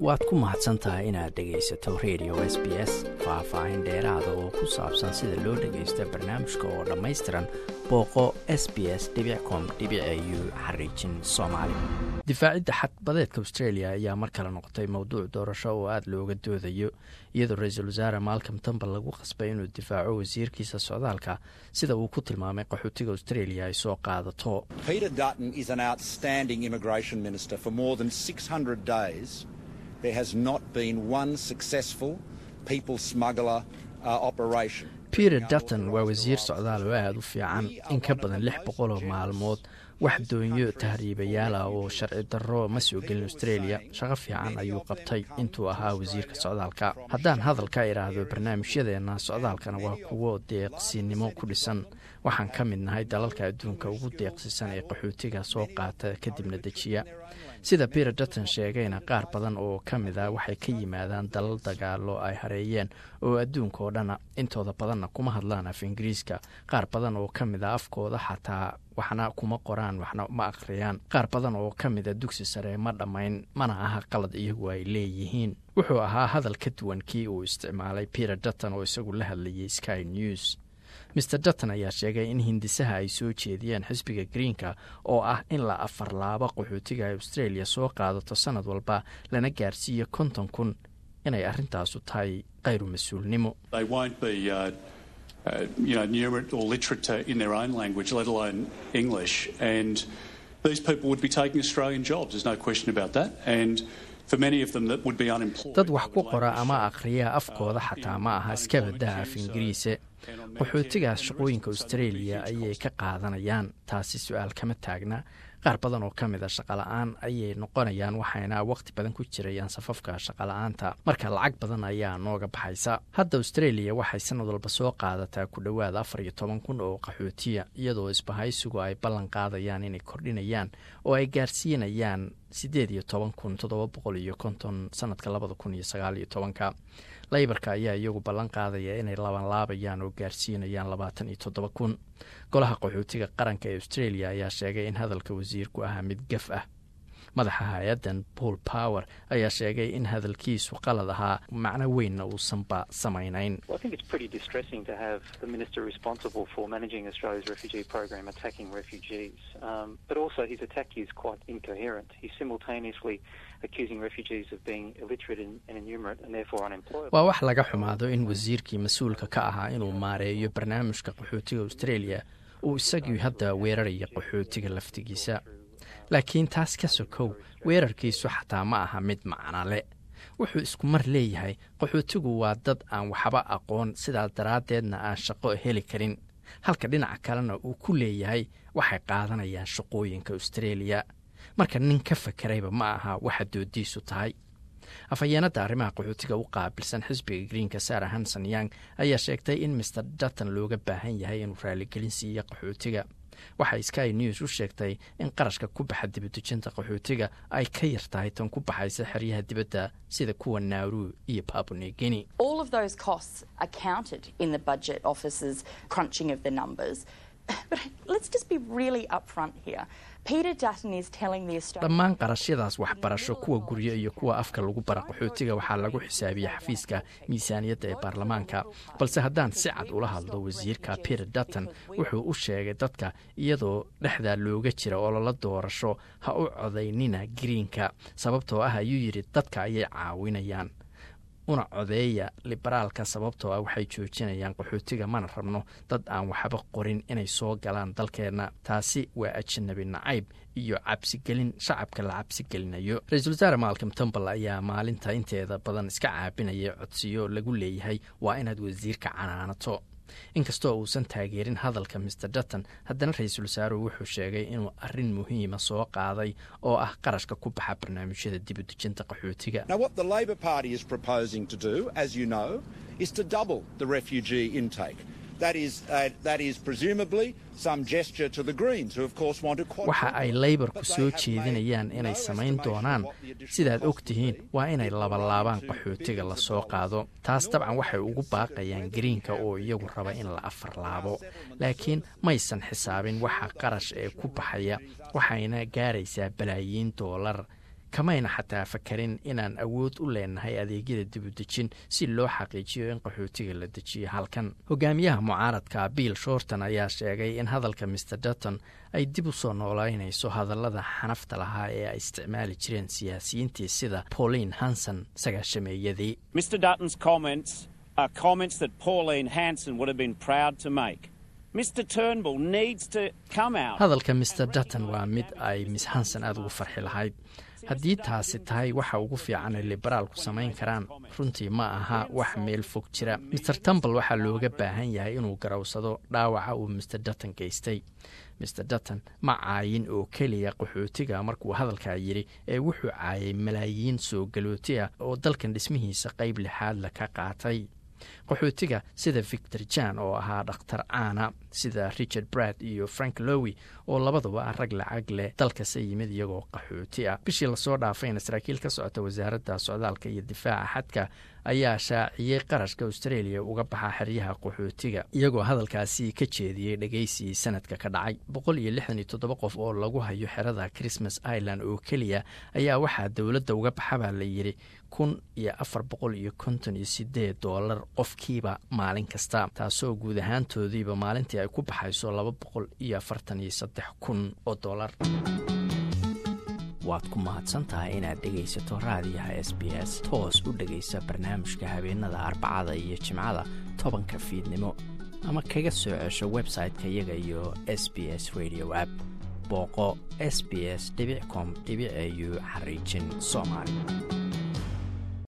waad ku mahadsan tahay inaad dhegaysato radio s b s faah-faahin dheeraada oo ku saabsan sida loo dhagaysto barnaamijka oo dhammaystiran booqo s b s com u xariijin soomaali difaacidda xadbadeedka australia ayaa mar kale noqotay mowduuc doorasho oo aada looga doodayo iyadoo ra-iisul wasaare malcom tambal lagu qasbay inuu difaaco wasiirkiisa socdaalka sida uu ku tilmaamay qaxootiga australia ay soo qaadato peter dutton waa wasiir socdaal oo aada u fiican in ka badan lix boqol oo maalmood wax doonyo tahriibayaal ah oo sharci darro ma soo gelin australia shaqo fiican ayuu qabtay intuu ahaa wasiirka socdaalka haddaan hadal ka idhaahdo barnaamijyadeenna socdaalkana waa kuwo deeqsinimo ku dhisan waxaan ka mid nahay dalalka adduunka ugu deeqsisan ee qaxootiga soo qaata kadibna dejiya sida peter dutton sheegayna qaar badan oo ka mid a waxay ka yimaadaan dalal dagaalo ay hareeyeen oo adduunka oo dhana intooda badanna kuma hadlaan af ingiriiska qaar badan oo ka mid a afkooda xataa waxna kuma qoraan waxna ma akhriyaan qaar badan oo ka mid a dugsi sare ma dhammayn mana aha qalad iyagu ay leeyihiin wuxuu ahaa hadal ka duwan kii uu isticmaalay peter dutton oo isagu la hadlayay sky news maer dutton ayaa sheegay in hindisaha ay soo jeediyeen xisbiga greenka oo ah in la afarlaabo qaxootiga ay australia soo qaadato sanad walba lana gaarsiiyo konton kun inay arrintaasu tahay kayru mas-uulnimo dad wax ku qora ama akhriya afkooda xataa ma aha iska baddaha af ingiriise qaxootigaas shaqooyinka australia ayay ka qaadanayaan taasi su-aal kama taagna qaar badan oo ka mid a shaqala-aan ayay noqonayaan waxayna waqti badan ku jirayaan safafka shaqala-aanta marka lacag badan ayaa nooga baxaysa hadda australia waxay sanad walba soo qaadataa ku dhowaad afar iyo toban kun oo qaxootiya iyadoo isbahaysigu ay ballan qaadayaan inay kordhinayaan oo ay gaarsiinayaan siddeed iyo toban kun toddoba boqol iyo konton sanadka labada kun iyo sagaal iyo tobanka laybarka ayaa iyagu ballan qaadaya inay labanlaabayaan oo gaarsiinayaan labaatan iyo toddoba kun golaha qaxootiga qaranka ee australia ayaa sheegay in hadalka wasiirku ahaa mid gaf ah madaxa hay-addan paul power ayaa sheegay in hadalkiisu qalad ahaa macno weynna uusanba samaynayn waa wax laga xumaado in wasiirkii mas-uulka ka ahaa inuu maareeyo barnaamijka qaxootiga australia uu isagii hadda weeraraya qaxootiga laftigiisa laakiin taas ka sokow weerarkiisu xataa ma aha mid macnale wuxuu isku mar leeyahay qaxootigu waa dad aan waxba aqoon sidaas daraaddeedna aan shaqo heli karin halka dhinaca kalena uu ku leeyahay waxay qaadanayaan shaqooyinka australia marka nin ka fakerayba ma aha waxa doodiisu tahay afhayeenadda arrimaha qaxootiga u qaabilsan xisbiga greenka sara hanson yang ayaa sheegtay in master dutton looga baahan yahay inuu raaligelin siiyo qaxootiga waxay sky news u sheegtay in qarashka ku baxa dibadejinta qaxootiga ay ka yar tahay tan ku baxaysa xeryaha dibadda sida kuwa naaru iyo babunegini dhammaan qarashyadaas waxbarasho kuwa guryo iyo kuwa afka lagu bara qaxootiga waxaa lagu xisaabiya xafiiska miisaaniyadda ee baarlamaanka balse haddaan si cad ula hadlo wasiirka peter dutton wuxuu u sheegay dadka iyadoo dhexdaa looga jira ololo doorasho ha u codaynina greenka sababtoo ah ayuu yidhi dadka ayay caawinayaan una codeeya liberaalka sababtoo ah waxay joojinayaan qaxootiga mana rabno dad aan waxba qorin inay soo galaan dalkeenna taasi waa ajanabi nacayb iyo cabsigelin shacabka la cabsigelinayo ra-iisul wasaare malcom tambal ayaa maalinta inteeda badan iska caabinaya codsiyo lagu leeyahay waa inaad wasiirka canaanato inkastoo uusan taageerin hadalka maer dutton haddana ra-iisul wasaaruhu wuxuu sheegay inuu arrin muhiima soo qaaday oo ah qarashka ku baxa barnaamijyada dibudejinta qaxootiga waxa ay leybarku soo jeedinayaan inay samayn doonaan sidaad og tihiin waa inay labalaabaan qaxootiga la soo qaado taas dabcan waxay ugu baaqayaan greenka oo iyagu raba in la afarlaabo laakiin maysan xisaabin waxa qarash ee ku baxaya waxayna gaaraysaa balaayiin doolar kamayna xataa fakarin inaan awood u leenahay adeegyada dibudejin si loo xaqiijiyo in qaxootiga la dejiyo halkan hogaamiyaha mucaaradka bill shorton ayaa sheegay in hadalka mr dutton ay dib u soo noolaynayso hadallada xanafta lahaa ee ay isticmaali jireen siyaasiyiintii sida pauline hanson sagaashameeyadii hadalka mr dutton waa mid ay miss hanson aada ugu farxi lahayd haddii taasi tahay waxa ugu fiican ay liberaalku samayn karaan runtii ma aha wax meel fog jira maer tumbal waxaa looga baahan yahay inuu garowsado dhaawaca uu mr dutton geystay mr dutton ma caayin oo keliya qaxootiga markuu hadalkaa yidhi ee wuxuu caayay malaayiin soo galooti ah oo dalkan dhismihiisa qayb lixaadla ka qaatay qaxootiga sida victor jan oo ahaa dhakhtar caana sida richard brad iyo frank lowi oo labaduba ah rag lacag leh dalkase yimid iyagoo qaxooti ah bishii lasoo dhaafayna saraakiil ka socota wasaaradda socdaalka iyo difaaca xadka ayaa shaaciyey qarashka australia uga baxa xeryaha qaxootiga iyagoo hadalkaasi ka jeediyey dhegeysi sanadka ka dhacay boqol iyo lixdan iyo toddoba qof oo lagu hayo xerada christmas island oo keliya ayaa waxaa dowladda uga baxabaa la yidhi kun iyo afar boqol iyo konton iyo sideed doolar qofkiiba maalin kasta taasoo guud ahaantoodiiba maalintii ay ku baxayso laba boqol iyo afartan iyo saddex kun oo doolar waad ku mahadsantahay inaad dhegaysato raadiyaha s b s toos u dhegaysa barnaamijka habeenada arbacada iyo jimcada tobanka fiidnimo ama kaga soo cesho website-ka iyaga iyo s b s radio app booqo s b s com au xariijin soomaali